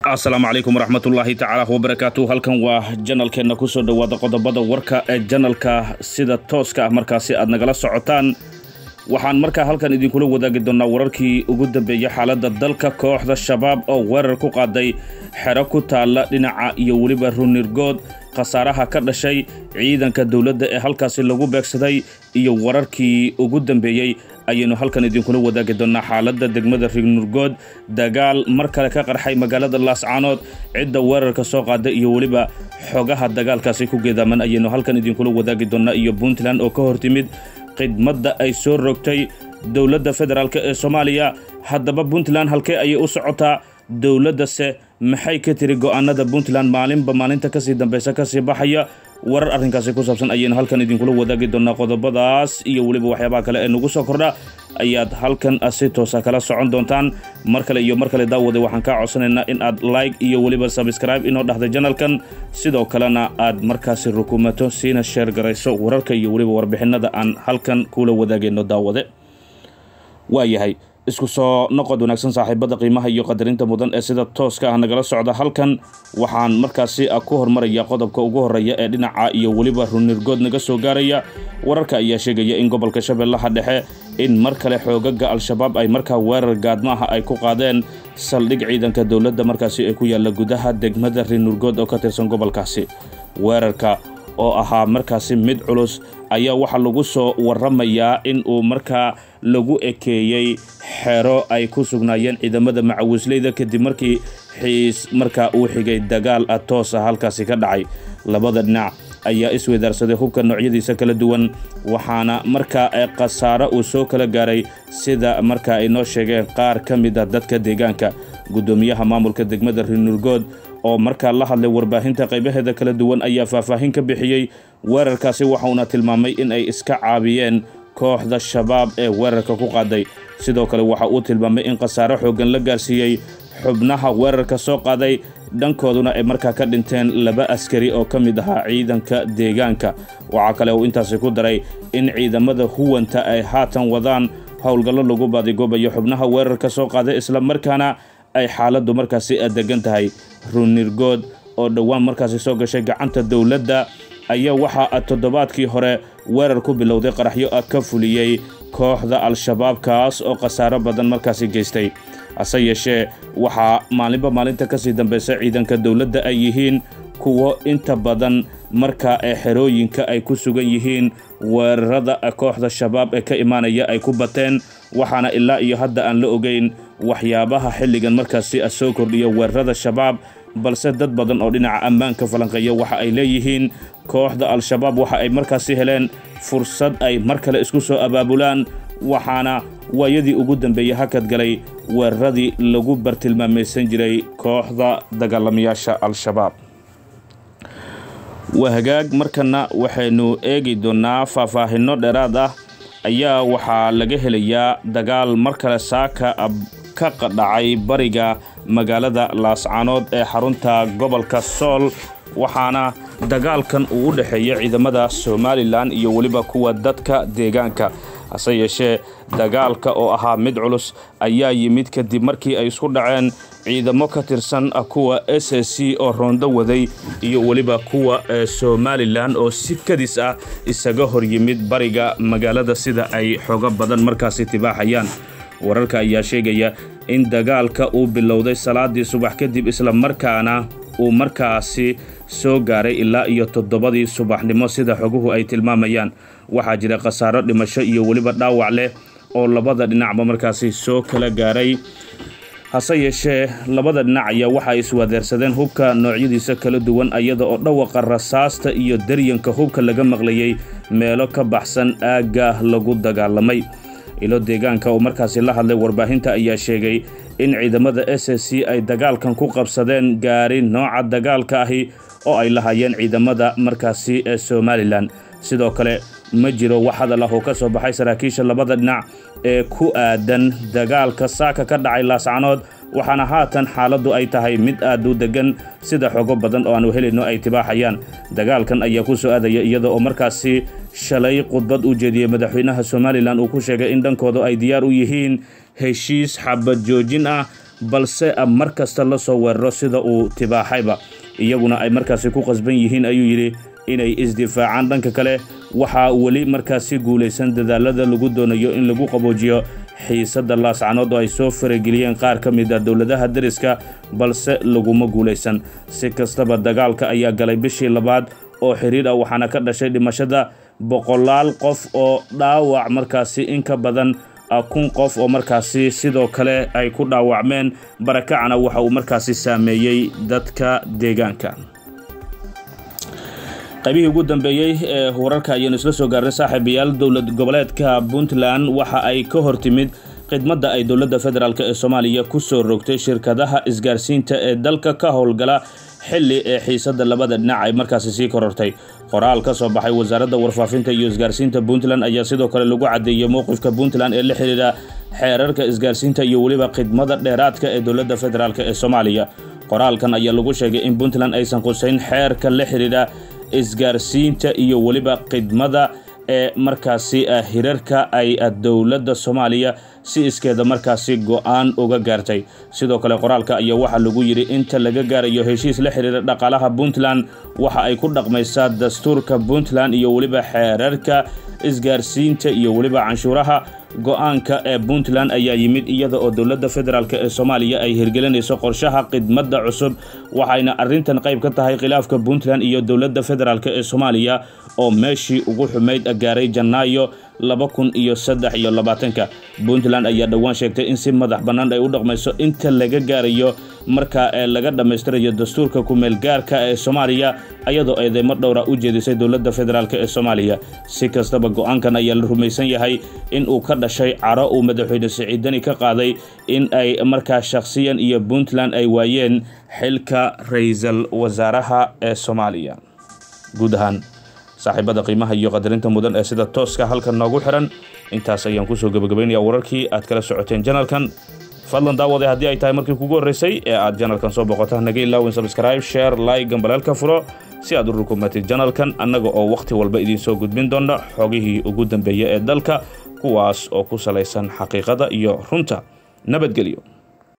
asalaamu calaykum waraxmatullaahi tacaala wabarakaatu halkan waa janalkeenna kusoo dhowaada qodobada warka ee janalka sida tooska ah markaasi aad nagala socotaan waxaan markaa halkan idinkula wadaagi doonnaa wararkii ugu dambeeyey xaaladda dalka kooxda shabaab oo weerar ku qaaday xero ku taalla dhinaca iyo weliba runirgood khasaaraha ka dhashay ciidanka dowladda ee halkaasi lagu beegsaday iyo wararkii ugu dambeeyey ayaynu halkan idinkula wadaagi doonnaa xaaladda degmada rignurgood dagaal mar kale ka qarxay magaalada laascaanood cidda weerarka soo qaada iyo weliba xogaha dagaalkaasi ku geedaaman ayaynu halkan idinkula wadaagi doonnaa iyo puntland oo ka hor timid khidmadda ay soo rogtay dowladda federaalk ee soomaaliya haddaba puntland halkee ayay u socotaa dowladdase maxay ka tiri go'aanada puntland maalinba maalinta kasii dambaysa kasii baxaya warar arrinkaasi ku saabsan ayaynu halkan idinkula wadaagi doonnaa qodobadaas iyo weliba waxyaabaha kale ee nagu soo kordha ayaad halkan si toosa kala socon doontaan mar kale iyo mar kale daawada waxaan kaa codsanaynaa in aad like iyo weliba sabscribe inoo dhahda janalkan sidoo kalena aad markaasi rukumato siina sheer garayso wararka iyo weliba warbixinada aan halkan kula wadaagayno daawade waayahay isku soo noqod wanaagsan saaxiibada qiimaha iyo qadarinta mudan ee sida tooska ah nagala socda halkan waxaan markaasi ku hormaraya qodobka ugu horeeya ee dhinaca iyo weliba runirgood naga soo gaaraya wararka ayaa sheegaya in gobolka shabeellaha dhexe in mar kale xoogaga al-shabaab ay markaa weerar gaadmaaha ay ku qaadeen saldhig ciidanka dowladda markaasi ay ku yaalla gudaha degmada rinurgood oo ka tirsan gobolkaasi weerarka oo ahaa markaasi mid culus ayaa waxaa lagu soo waramayaa in uu markaa lagu ekeeyey xero ay ku sugnaayeen ciidamada macawisleyda kadib markii xiis markaa uu xigay dagaal ah toos ah halkaasi ka dhacay labada dhinac ayaa isweydaarsaday hubka noocyadiisa kala duwan waxaana markaa khasaaro uu soo kala gaaray sida markaa ay noo sheegeen qaar ka mid a dadka deegaanka guddoomiyaha maamulka degmada rinurgood oo markaa la hadlay warbaahinta qaybaheeda kala duwan ayaa faahfaahin ka bixiyey weerarkaasi waxauna tilmaamay in ay iska caabiyeen kooxda shabaab ee weerarka ku qaaday sidoo kale waxa uu tilmaamay in khasaaro xooggan la gaarsiiyey xubnaha weerarka soo qaaday dhankooduna ay markaa ka dhinteen laba askari oo ka mid ahaa ciidanka deegaanka waxaa kale uu intaasi ku daray in ciidamada huwanta ay haatan wadaan howlgallo lagu baadigoobayo xubnaha weerarka soo qaaday islamarkaana ay xaaladdu markaasi degan tahay runirgood oo dhowaan markaasi soo gashay gacanta dowladda ayaa waxaa toddobaadkii hore weerar ku bilowday qaraxyo ka fuliyey kooxda al-shabaab kaas oo khasaaro badan markaasi geystay hase yeeshee waxaa maalinba maalinta kasii dambaysa ciidanka dowladda ay yihiin kuwo inta badan markaa ee xerooyinka ay ku sugan yihiin weerarada kooxda shabaab ee ka imaanaya ay ku bateen waxaana ilaa iyo hadda aan la ogeyn waxyaabaha xilligan markaasi soo kordhiya weerarada shabaab balse dad badan oo dhinaca ammaanka falanqeeya waxa ay leeyihiin kooxda al-shabaab waxa ay markaasi heleen fursad ay mar kale isku soo abaabulaan waxaana waayadii ugu dambeeyey hakad galay weeraradii lagu bartilmaamaysan jiray kooxda dagaalamayaasha al-shabaab waa hagaag markana waxaynu eegi doonnaa faahfaahinno dheeraad ah ayaa waxaa laga helayaa dagaal mar kale saaka ka dhacay bariga magaalada laascaanood ee xarunta gobolka sool waxaana dagaalkan uu u dhexeeya ciidamada somalilan iyo weliba kuwa dadka deegaanka hase yeeshee dagaalka oo ahaa mid culus ayaa yimid kadib markii ay isku dhaceen ciidamo ka tirsan kuwa s s c oo roondo waday iyo weliba kuwa somalilan oo si kadis ah isaga hor yimid bariga magaalada sida ay xogo badan markaasi tibaaxayaan wararka ayaa sheegaya in dagaalka uu bilowday salaadii subax kadib islamarkaana uu markaasi soo gaaray ilaa iyo toddobadii subaxnimo sida xoguhu ay tilmaamayaan waxaa jira khasaaro dhimasho iyo weliba dhaawac leh oo labada dhinacba markaasi soo kala gaaray hase yeeshee labada dhinac ayaa waxaay iswadeersadeen hubka noocyadiisa kala duwan iyada oo dhawaqa rasaasta iyo daryanka hubka laga maqlayay meelo ka baxsan aagga lagu dagaalamay ilo deegaanka oo markaasi la hadlay warbaahinta ayaa sheegay in ciidamada s s c ay dagaalkan ku qabsadeen gaari nooca dagaalka ahi oo ay lahaayeen ciidamada markaasi ee somalilan sidoo kale ma jiro wax hadal ah oo ka soo baxay saraakiisha labada dhinac ee ku aadan dagaalka saaka ka dhacay laascanood waxaana haatan xaaladdu ay tahay mid aad u deggan sida xogo badan oo aanu helayno ay tibaaxayaan dagaalkan ayaa ku soo aadaya iyada oo markaasi shalay khudbad u jeediyey madaxweynaha somalilan uu ku sheegay in dhankooda ay diyaar u yihiin heshiis xabad joojin ah balse mar kasta la soo weeraro sida uu tibaaxayba iyaguna ay markaasi ku qasban yihiin ayuu yidhi inay isdifaacaan dhanka kale waxaa weli markaasi guulaysan dadaalada lagu doonayo in lagu qaboojiyo xiisadda laascanood oo ay soo farageliyeen qaar ka mid a dowladaha dariska balse laguma guulaysan si kastaba dagaalka ayaa galay bishii labaad oo xiriir ah waxaana ka dhashay dhimashada boqolaal qof oo dhaawac markaasi in ka badan kun qof oo markaasi sidoo kale ay ku dhaawacmeen barakacana waxa uu markaasi saameeyey dadka deegaanka qaybihii ugu dambeeyey ee wararka ayaanu isla soo gaarnay saaxiibayaal dowlad goboleedka puntland waxa ay ka hor timid khidmadda ay dowladda federaalk ee soomaaliya ku soo rogtay shirkadaha isgaarsiinta ee dalka ka howlgala xilli ee xiisadda labada dhinac ay markaasi sii korortay qoraal ka soo baxay wasaaradda warfaafinta iyo isgaarsiinta puntland ayaa sidoo kale lagu caddeeyey mowqifka puntland ee la xidhiidha xeerarka isgaarsiinta iyo weliba khidmada dheeraadka ee dowladda federaalk ee soomaaliya qoraalkan ayaa lagu sheegay in puntland aysan qusayn xeerka la xidhiidha isgaarsiinta iyo weliba khidmada ee markaasi hirarka ay dowladda soomaaliya si iskeeda markaasi go-aan uga gaartay sidoo kale qoraalka ayaa waxaa lagu yidhi inta laga gaarayo heshiis la xidhiira dhaqaalaha puntland waxa ay ku dhaqmaysaa dastuurka puntland iyo weliba xeerarka isgaarsiinta iyo weliba canshuuraha go-aanka ee puntland ayaa yimid iyada oo dowladda federaalk ee soomaaliya ay hirgelinayso qorshaha khidmadda cusub waxayna arrintan qayb ka tahay khilaafka puntland iyo dowladda federaalk ee soomaaliya oo meeshii ugu xumayd gaaray janaayo laba kun iyo saddex iyo labaatanka puntland ayaa dhowaan sheegtay in si madax bannaan ay u dhaqmayso inta laga gaarayo marka ee laga dhammaystirayo dastuurka kumeel gaarka ee soomaaliya ayadoo eedeymo dhowra u jeedisay dowladda federaalk ee soomaaliya si kastaba go-aankan ayaa la rumaysan yahay in uu ka dhashay caro uu madaxweyne siciidani ka qaaday in ay markaa shakhsiyan iyo puntland ay waayeen xilka ra-iisul wasaaraha ee soomaaliya guud ahaan saaxiibada qiimaha iyo qadarinta mudan ee sida tooska halkan noogu xiran intaas ayaan kusoo gebagabaynayaa wararkii aad kala socoteen janalkan fadlan daawade haddii ay tahay markii kugu horreysay ee aad janalkan soo boqota naga ilaawin sabscribe share like gambaleelka furo si aad u rukumatid janalkan annaga oo wakhti walba idiin soo gudbin doona xogihii ugu dambeeya ee dalka kuwaas oo ku salaysan xaqiiqada iyo runta nabadgelyo